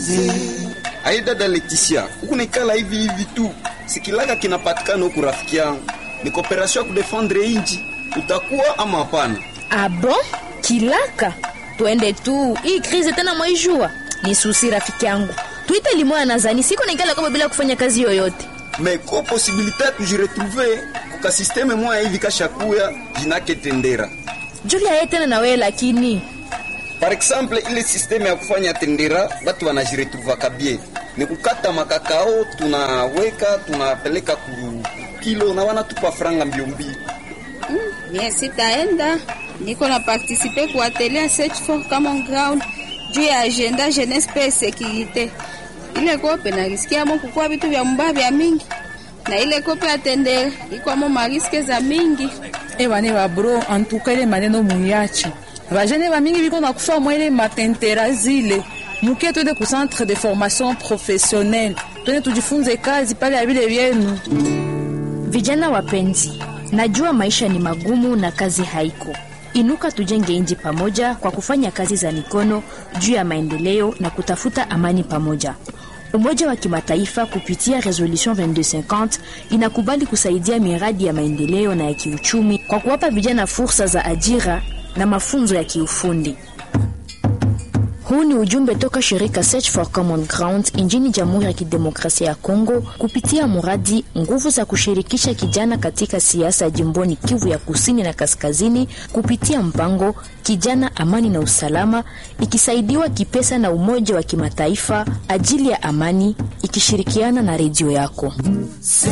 Ai dada Leticia, huku nikala hivi hivi tu, sikilaka kinapatikana huku rafiki yangu, ni kooperasyon ya kudefendre inji, utakuwa ama hapana? Abo kilaka, twende tu. Hii krize tena mwaijua ni susi, rafiki yangu, tuite limoya nazani siko naikala kama bila kufanya kazi yoyote me ko posibilite ya kujiretrouve kuka sisteme moya hivi kashakuya jinake tendera Julia ye tena na wewe lakini par exemple ile sisteme ya kufanya tendera batu wanajiretrouvaka bien ni kukata makakao tunaweka tunapeleka ku kilo na wanatupa franga mbio mbio Mie sitaenda, niko na participe ku atelier ya search for common ground juu ya agenda jeunesse pe securite. Ile kope narisikiamo kukua vitu vya mbaya vya mingi, na ile kope ya tendere ikwamo mariske za mingi. ebane babro antuka ile maneno muyachi bajene bamingi biko na kufa mwa ile matentera zile mukie twende ku centre de formation professionnelle twende tujifunze kazi pale ya vile vyenu vijana wapenzi, najua maisha ni magumu na kazi haiko. Inuka tujenge inji pamoja kwa kufanya kazi za mikono juu ya maendeleo na kutafuta amani pamoja. Umoja wa Kimataifa kupitia Resolution 2250 inakubali kusaidia miradi ya maendeleo na ya kiuchumi kwa kuwapa vijana fursa za ajira na mafunzo ya kiufundi. Huu ni ujumbe toka shirika Search for Common Ground nchini Jamhuri ya Kidemokrasia ya Kongo kupitia mradi nguvu za kushirikisha kijana katika siasa jimboni Kivu ya Kusini na Kaskazini kupitia mpango Kijana Amani na Usalama, ikisaidiwa kipesa na Umoja wa Kimataifa ajili ya amani, ikishirikiana na redio yako.